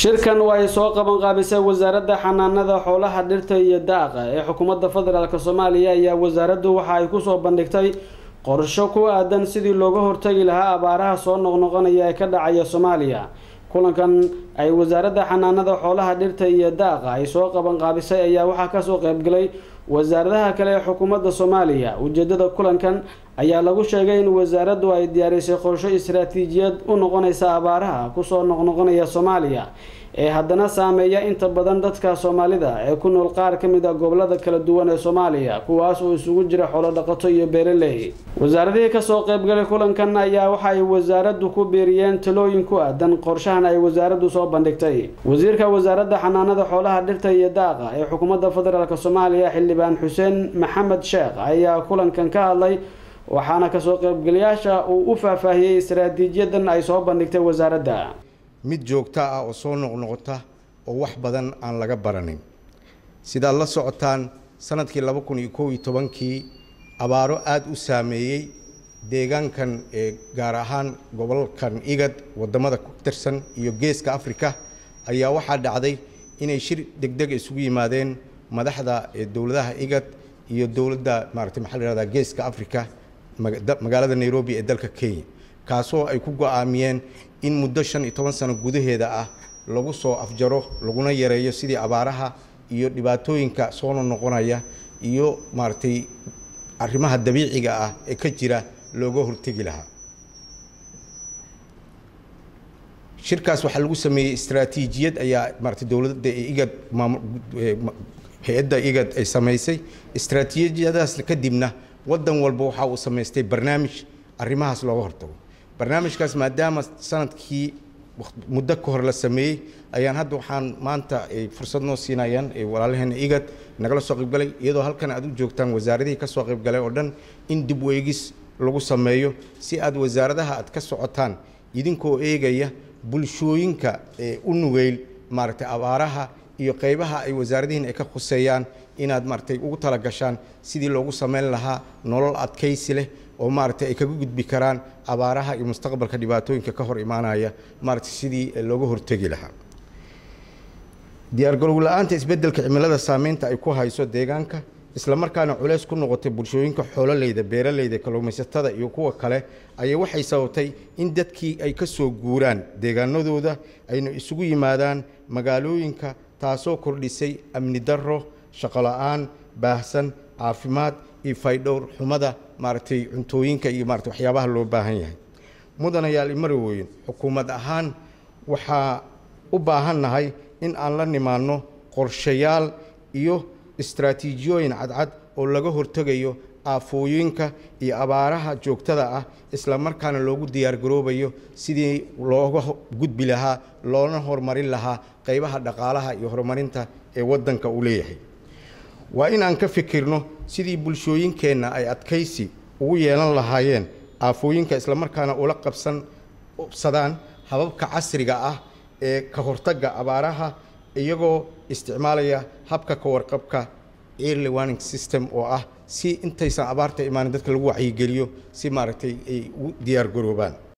shirkan waa ay soo qaban qaabisay wasaaradda xanaanada xoolaha dhirta iyo daaqa ee xukuumadda federaalk soomaaliya ayaa wasaaraddu waxa ay kusoo bandhigtay qorsho ku aadan sidii looga hortagi lahaa abaaraha soo noqnoqonaya ee ka dhacaya soomaaliya kulankan ay wasaaradda xanaanada xoolaha dhirta iyo daaqa ay soo qaban qaabisay ayaa waxaa kasoo qaybgalay wasaaradaha kale ee xukuumadda soomaaliya ujeedada kulankan ayaa lagu sheegay in wasaaraddu ay diyaarisay qorsho istaraatiijiyad u noqonaysa abaaraha kusoo noqnoqonaya soomaaliya ee haddana saameeya inta badan dadka soomaalida ee ku nool qaar ka mid a gobolada kala duwan ee soomaaliya kuwaas oo isugu jira xoolo dhaqato iyo beeraley wasaaradihii kasoo qaybgalay kulankan ayaa waxa ay wasaaraddu ku biiriyeen talooyin ku aadan qorshahan ay wasaaraddu soo bandhigtay wasiirka wasaaradda xanaanada xoolaha dhirta iyo daaqa ee xukuumadda federaalk soomaaliya xildhibaan xuseen maxamed sheekh ayaa kulankan ka hadlay waxaana kasoo qaybgalayaasha uu u faahfaahiyey istaraatiijiyadan ay soo bandhigtay wasaaradda mid joogto ah oo soo noqnoqota oo wax badan aan laga baranin sidaad la socotaan sanadkii laba kun iyo kow iyo tobankii abaaro aada u saameeyey deegaankan ee gaar ahaan gobolkan igad wadamada ku tirsan iyo geeska africa ayaa waxaa dhacday inay shir degdeg isugu yimaadeen madaxda dowladaha igad iyo dowladda maaragtay maxaa la yihahdaa geeska africa magaalada nairobi ee dalka kenya kaasoo ay ku go-aamiyeen in muddo shan iyo toban sano gudaheeda ah lagu soo afjaro laguna yareeyo sidii abaaraha iyo dhibaatooyinka soo noqonaya iyo maaragtay arrimaha dabiiciga ah ee ka jira looga hortegi lahaa shirkaas waxaa lagu sameeyey istaraatiijiyad ayaa maaragtay dowladda igad hay-adda igad ay samaysay istaraatiijiyadaas kadibna waddan walba waxa uu samaystay barnaamij arrimahaas looga hortago barnaamijkaas maadaama sanadkii muddo ka hor la sameeyey ayaan hadda waxaan maanta ay fursad noo siinayaan walaalaheena igad nagala soo qaybgalay iyadoo halkan aad u joogtaan wasaaradihii ka soo qaybgalay oo dhan in dib weegis lagu sameeyo si aad wasaaradaha aad ka socotaan idinkoo eegaya bulshooyinka ee u nugeyl maaragtay abaaraha iyo qaybaha ay wasaaradihiin ay ka khuseeyaan inaad maaragtay ugu talagashaan sidii loogu sameyn lahaa nolol adkaysi leh oo maaragtay ay kaga gudbi karaan abaaraha iyo mustaqbalka dhibaatooyinka ka hor imaanaya maaragtay sidii looga hortegi lahaa diyaargarow la-aanta isbeddelka cimilada saameynta ay ku hayso deegaanka isla markaana culeys ku noqotay bulshooyinka xoololeyda beeraleyda kalluumaysatada iyo kuwa kale ayaa waxay sababtay in dadkii ay ka soo guuraan deegaanadooda ayna isugu yimaadaan magaalooyinka taasoo kordhisay amni darro shaqo la-aan baahsan caafimaad iyo faydhowr xumada maaragtay cuntooyinka iyo maarata waxyaabaha loo baahan yahay mudanayaal imarowooyin xukuumad ahaan waxaa u baahannahay in aan la nimaanno qorshayaal iyo istaraatiijiyooyin cadcad oo laga hortegayo aafooyinka iyo abaaraha joogtada ah isla markaana loogu diyaargaroobayo sidii looga gudbi lahaa loona horumarin lahaa qaybaha dhaqaalaha iyo horumarinta ee waddanka uu leeyahay waa in aan ka fikirno sidii bulshooyinkeenna ay adkaysi ugu yeelan lahaayeen aafooyinka islamarkaana ula qabsansadaan hababka casriga ah ee ka hortagga abaaraha iyagoo isticmaalaya habka ka warqabka early warning system oo ah si intaysan abaarta imaanin dadka lagu wacyigeliyo si maaragtay ay u diyaar garoobaan